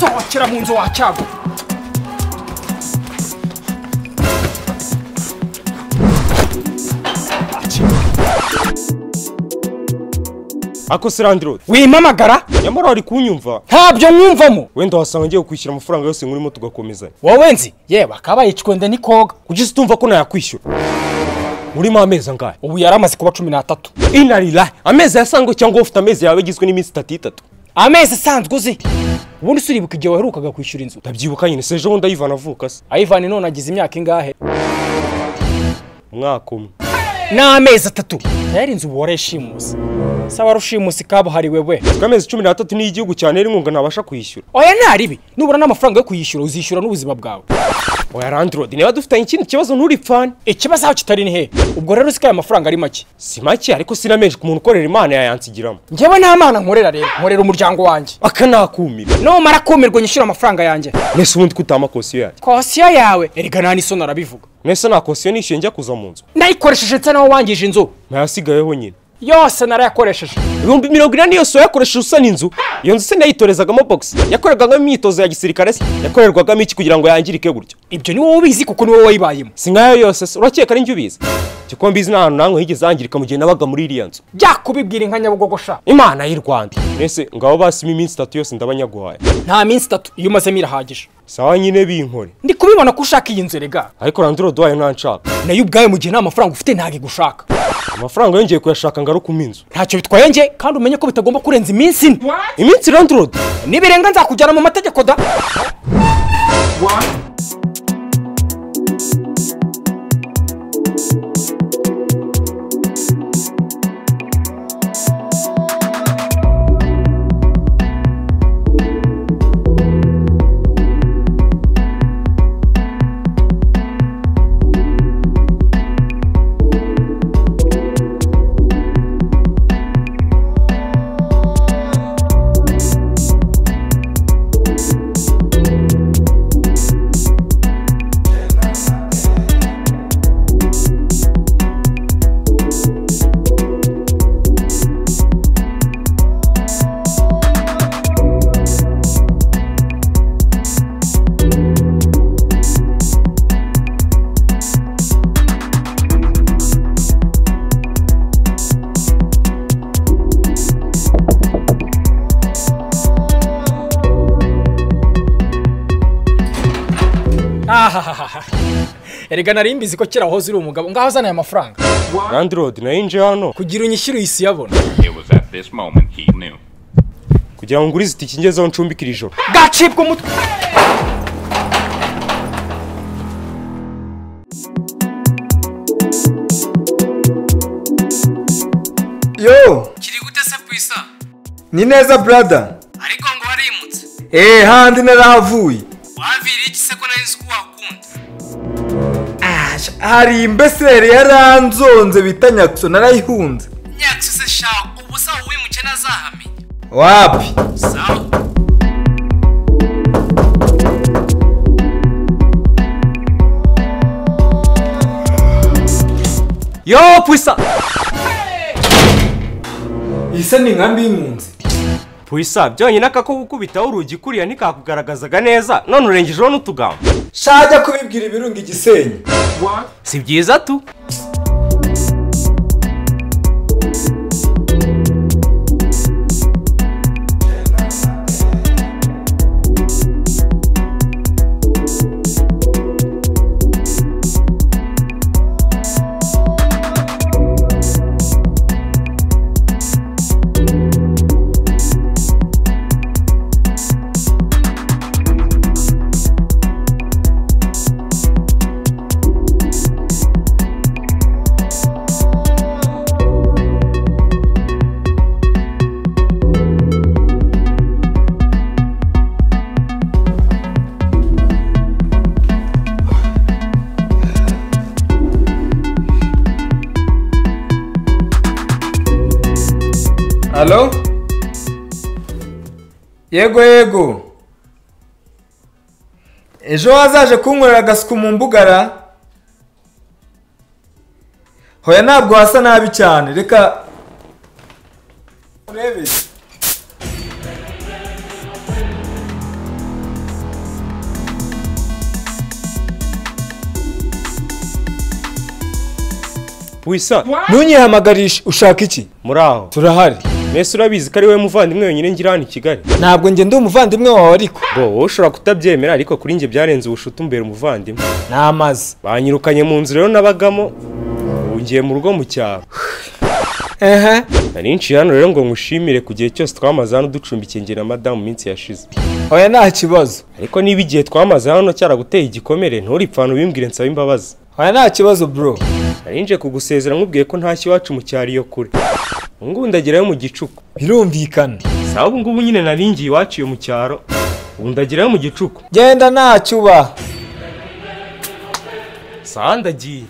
sohokera mu nzu wacyago ako se landirodi wimpamagara nyamara wari kunyumva ntabyo mwumvamo wenda wasanga ngiye kwishyura amafaranga yose nkurimo tugakomezanya wowe nzi yewe akaba yicwe nde nikoga kuki se utumva ko nayakwishyura urimo amezi angahe ubu yari amaze kuba cumi n'atatu inarirahe amezi yasangwe cyangwa ufite amezi yawe agizwe n'iminsi itatu itatu amezi asanzwe uzi ubundi se uribuka igihe waherukaga kwishyura inzu ndabyibuka nyine se ejo bundi ayivana avuka se ayivani none agize imyaka ingahe umwaka umwe n'amezi atatu yari inzu ubu warayishimuse se warushimusi kabuhariwe we kuko amezi cumi n'atatu niyo igihugu cyane inkunga ntabasha kuyishyura oya ntaribi nubura n'amafaranga yo kuyishyura uzishyura n'ubuzima bwawe oya landirodi niba dufitanye ikindi kibazo nturipfane ikibazo aho kitari ni hehe ubwo rero uzi ko aya mafaranga ari make si make ariko sinamenje ku muntu ukorera imana yayansigiramo njyewe nta mana nkorera rero nkorera umuryango wanjye aka nakumira numara kumirwa nyishyura amafaranga yanjye mwese ubundi kutama kosiyo yanjye kosiyo yawe erega nta n'isoni arabivuga mwese nta kosiyo nishyuye njya kuza mu nzu nayikoresheje nsa nawe wangije inzu ntayasigayeho nyine yose narayakoresheje ibihumbi mirongo ine niyo so yakoresheje usana inzu iyo nzu se nayitorezagamo bogisi yakorerwagamo imyitozo ya gisirikare se yakorerwagamo iki kugira ngo yangirike gutyo ibyo ni wowe ubizi kuko ni wowe wayibayemo si nkayo yose se urakeka ari njye ubizi kuko mbizi nta hantu nanwe higeze hangirika mu gihe nabaga muri iriya nzu byakubibwira inka nyabugogosha imana y'u rwanda mwese ngabo basimo iminsi itatu yose ndabanyaguhaye nta minsi itatu iyo umazemo irahagije sawa nyine binkore ndi kubibona ko ushaka iyi nzu erega ariko randirodi wayo nta nshaka nayo ubwayo mu gihe nta mafaranga ufite ntabwo igushaka amafaranga yongeye kuyashaka ngarukumo inzu ntacyo bitwaye njye kandi umenye ko bitagomba kurenza iminsi ine iminsi randirodi nibirenga nzakujyana mu mategeko da ahahaha erega nari mbizi ko kera wahoze uri umugabo ngaho uzana aya mafaranga randirodi nayo nje hano kugira unyishyure iyi si yabona It was at this moment he knew. kugira ngo ngurize itike ngezeho ncumbikira ijoro gacibwa umutwe yo kiri gute se kwisa ni neza brada ariko ngo warimutse eee handi narahavuye wavira iki se ko nari nzi ko wakunda hari imbeseri yaranzonze bita nyakso narayihunze nyakisi se sha ubu sawa uwimuke ntazahamenya wapi sawa yo pwisa isa ni nkambi y'impunzi pwisa byonyine aka ko gukubitaho urugi kuriya ntikakugaragazaga neza none urengejeho n'utugambo shajya kubibwira ibirunga igisenyi si byiza tu halo yego yego ejo wazaje kunkorera agasuku mu mbugara hoya ntabwo hasa nabi cyane reka urebe wisa ntunyihamagarishe ushaka iki muri aho turahari mbese urabizi ko ari wowe muvandimwe wenyine ngira hano i kigali ntabwo njye ndi umuvandimwe wawe ariko ngo wowe ushobora kutabyemera ariko kuri njye byarenze ubushuti umbera umuvandimwe n'amazi banyirukanye mu nzu rero nabagamo ubu ngiye mu rugo mu cyaro ehe nari nshiye hano rero ngo ngushimire ku gihe cyose twamaze hano ducumbikiye njye na madamu iminsi yashize oya nta kibazo ariko niba igihe twamaze hano cyaraguteye igikomere nturipfane ubimbwire nsaba imbabazi oya nta kibazo bro nari nje kugusezera nkubwiye ko ntashye iwacu mu cyaro iyo kure ngubu ndagerayo mu gicuku birumvikana sawa ubu ngubu nyine nari ngiye iwacu iyo mu cyaro ubu ndagerayo mu gicuku genda nta cyubaha sawa ndagiye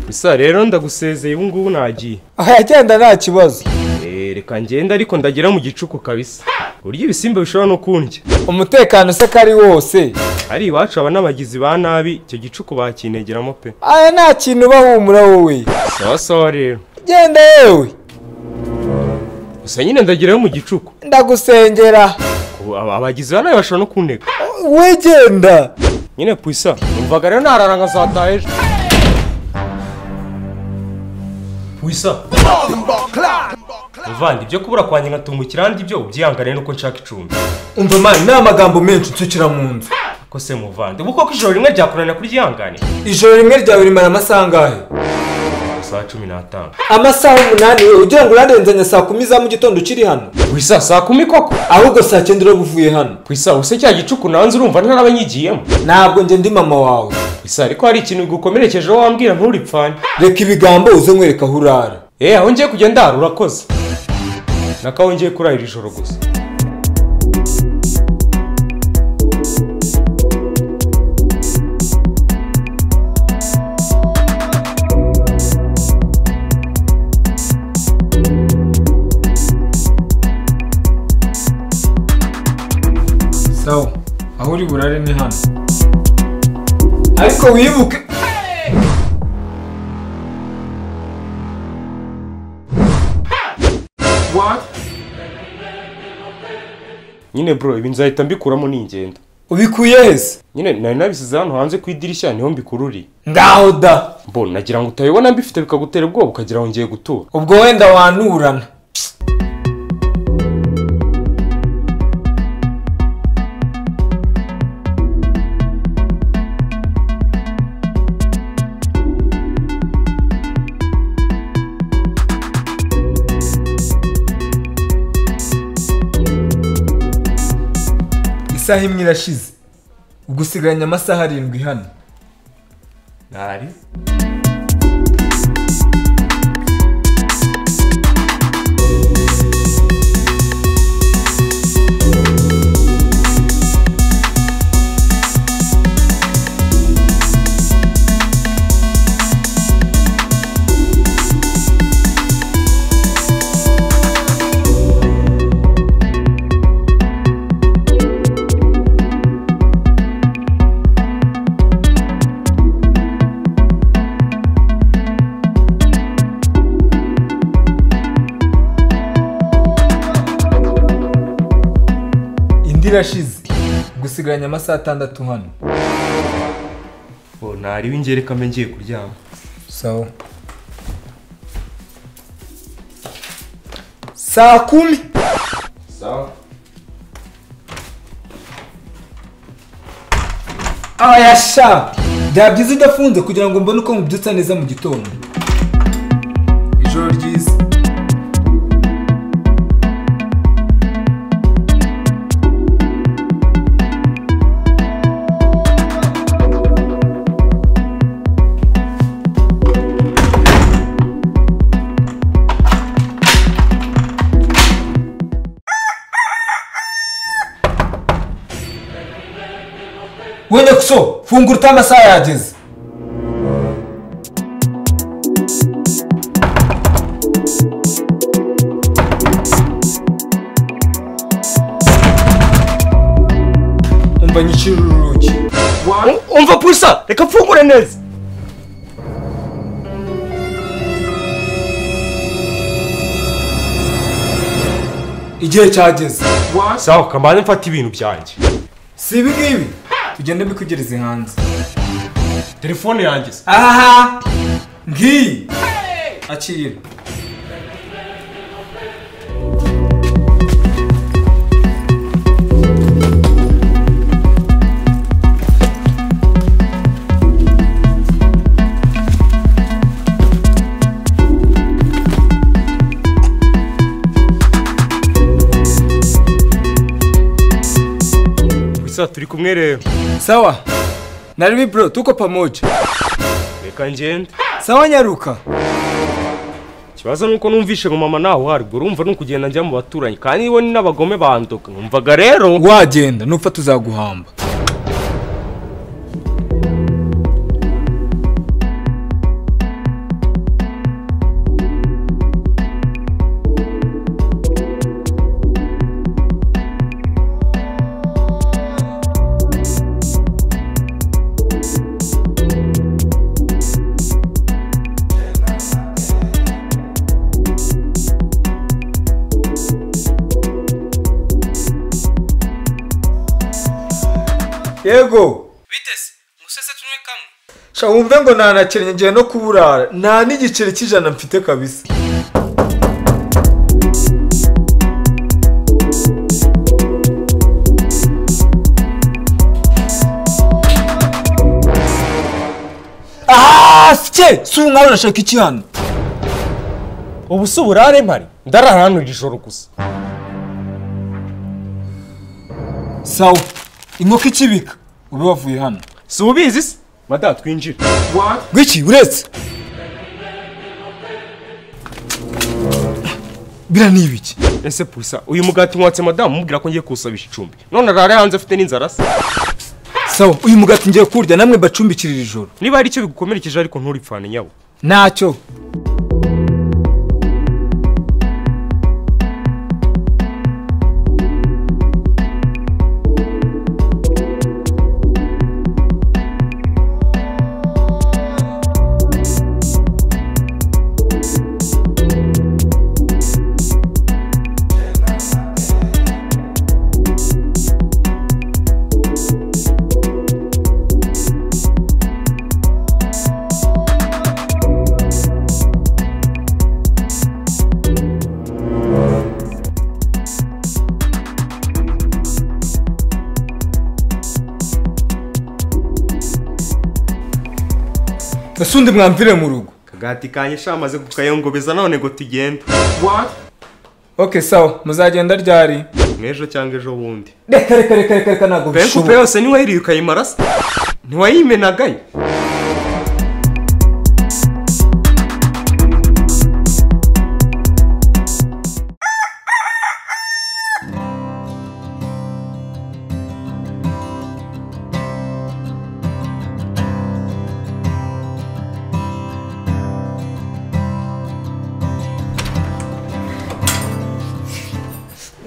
bisa rero ndagusezeye ubu ngubu nagiye oya genda nta kibazo Eh, reka ngenda ariko ndagera mu gicuku kabisa burya ibisimba bishobora no kundya umutekano se ko ari wose ari iwacu aba n'abagizi ba nabi icyo gicuku bakinegeramo pe aya nta kintu bahumura wowe sawa sawa rero genda yewe gusa nyine ndagerayo mu gicuku ndagusengera Ubu aba- abagizi ba nabi bashobora no kuntega we genda nyine pwisa numvaga rero narara nkazataha ejo pwisa muvandi ibyo kubura kwanjye ngatungukira ahandi ibyo ubyihangane nuko nshaka icumbi umva mani ni amagambo menshi ucukira mu nzu ko se muvandi ubu koko ijoro rimwe ryakunanira kuryihangane ijoro rimwe ryawe rimara amasaha angahe saa cumi n'atanu amasaha umunani we ugira ngo urarenzanya saa kumi za mu gitondo ukiri hano pwisa saa kumi koko ahubwo saa cyenda uraba uvuye hano kwisa use cya gicuku nanze urumva ntarabanyigiyemo ntabwo njye ndi mama wawe gusa ariko hari ikintu gukomerekejeho wambwira nturipfane reka ibigambo uze nkwereka aho urara eh aho ngiye kujya ndara urakoze nakaho ngiye kurahira ijoro gusa sawa aho uri burare ni hano ariko wibuke nyine bro ibi nzahita mbikuramo n'ingenda ubikuye hese nyine nari nabisize hano hanze ku idirishya niho mbikururiye ngaho da mbona nagira ngo utabibona mbifite bikagutera ubwoba ukagira ngo ngiye gutura ubwo wenda wanurana isaha imwe irashize ubwo usigaranye amasaha arindwi hano ntari indi irashize ubwo usigaranye amasaha atandatu hano mbona ntari w'ingereka mbe ngiye kuryama sawa saa kumi sawa aya sha byaba byiza udafunze kugira ngo mbone uko mubyutsa neza mu gitondo ijoro ryiza we nyakuso fungura ute amasaha yageze banyicira urugi umva purisa reka mfungure neza igihe cyageze sawa kambanze mfata ibintu byanjye si ibi ngibi tugenda mbikugereze hanze telefone yanjye se aha ngiyi akira purisa turi kumwe rero sawa na rimi bro tuko pamoja reka ngende sawa nyaruka ikibazo ni uko numvishe ngo mama ntawe uhari ubwo urumva ni ukugenda njya mu baturanyi kandi nibo ni n'abagome bandoka numvaga rero wagenda nupfa tuzaguhamba yego biteze musese tunywe kamwe sha wumve ngo ntanakennye ngiye no kuburara nta n'igiceri cy'ijana mfite kabisa Ah, sike si umwari urashaka iki hano ubu si uburare mpari ndarara hano iri joro gusa sawa inkoko ikibika ube wavuye hano si ubizi se madamu twinjire gwiki uretse bira ni ibiki ese purisa uyu mugati mwatse madamu umubwira ko ngiye kuwusabisha icumbi none arare hanze afite n'inzara se sawa uyu mugati ngiye kurya namwe bacumbikirira ijoro niba hari icyo bigukomerekeje ariko nturipfane nyawe ntacyo ese undi mwamvire mu rugo akagati kanjye shamaze kukayongobeza none ngo tugende ok sawa muzagenda ryari mw'ejo cyangwa ejo bundi reka reka reka reka reka ntabwo pe kupe yose ntiwayiriye ukayimara se ntiwayimenagayo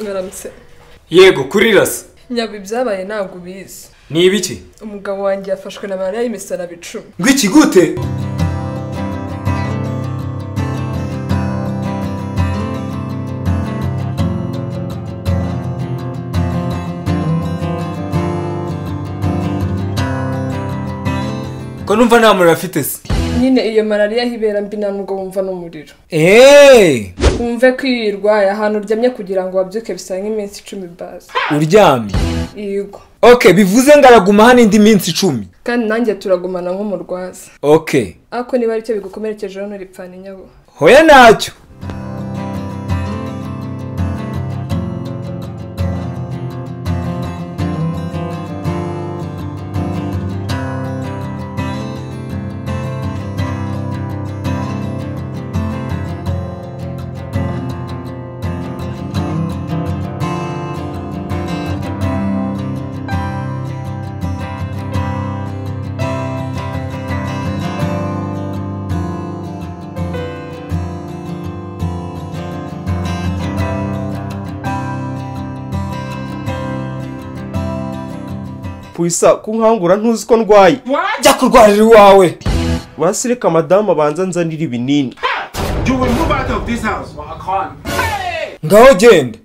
mwaramutse yego kuri rasi nyabwo ibyabaye ntabwo ubizi ni ibiki umugabo wanjye yafashwe na mariya y'imisaraba icumi ngwiki gute ko numva nta muriro afite se nyine iyo malariya hibera mbi nta nubwo wumva n'umuriro eee wumve ko iyo uyirwaye ahantu uryamye kugira ngo wabyuke bisange iminsi icumi bazi uryamye yego ok bivuze ngo araguma hano indi minsi icumi kandi nanjye turagumana nk'umurwaza ok ariko niba aricyo bigukomerekejeho nturipfane nyabo hoya ntacyo Puisa kunkangura ntuzi ko ndwaye jya kurwarira iwawe basi reka madamu abanza nzanira ibinini ngaho genda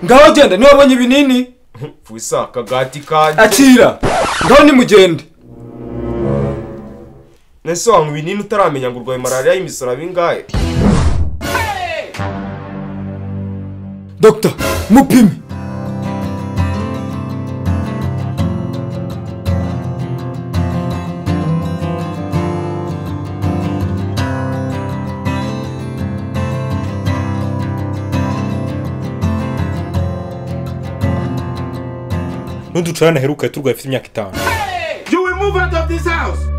ngaho genda niba wabonye ibinini Puisa akagati kanjye akira ngaho nimugende nese wanywa ibinini utaramenya ngo urwaye malariya y'imisoro abingahe dogita mupime n'uducurane aheruka turwaye afite imyaka itanu You will move out of this house!